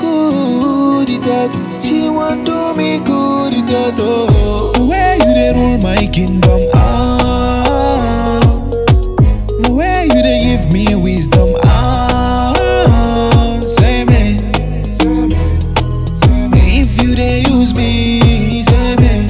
good it that. She want do me good it that. Oh, the way you dey rule my kingdom. Ah, the way you dey give me wisdom. Ah, say me. If you dey use me, say me.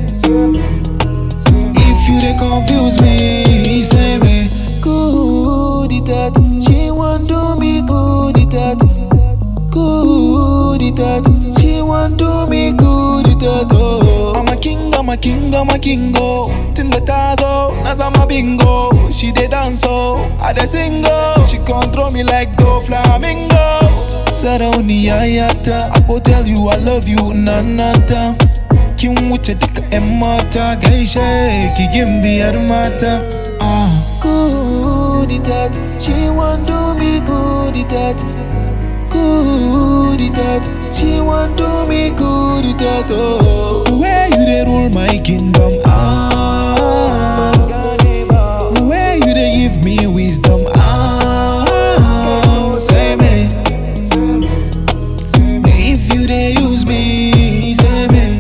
If you dey confuse me, say me. Good it that. She want do me good it that. Good it that. She want do me good it that. Oh, I'm a king, I'm a king, I'm a king. Oh, Tinda tazo, na zama bingo. She dey dance oh, I dey sing oh. She control me like the flamingo. Sarauniya yata, I go tell you I love you nanata. Kin wuce duka 'yan mata gaishe ki gimbiyar mata. Ah. Good it that, she want do me good it that. Good it that, she want do me good it that. Oh, the way you dey rule my kingdom. Ah, the way you dey give me wisdom. Ah, say me. If you dey use me, say me.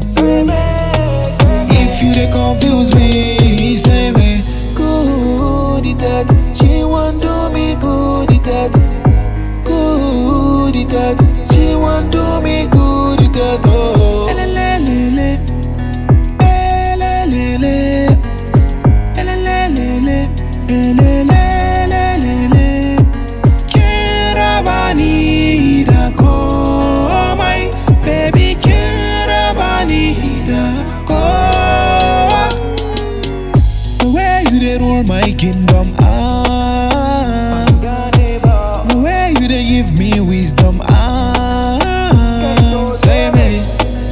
If you dey confuse me, say me. Good it that, she want do me good it that. Good it that, she want do me good it that. Oh, elelelele, elelelele, elelelele, elelelele. Kirabani da komai, baby kirabani da komai. The way you dey rule my kingdom, ah. The way you dey give me wisdom, ah. Say me.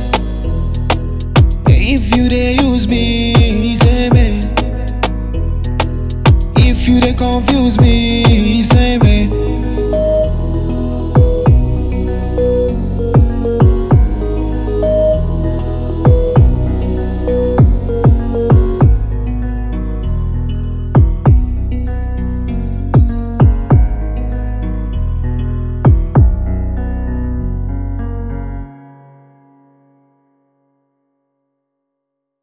If you dey use me, say me. If you dey confuse me, say me.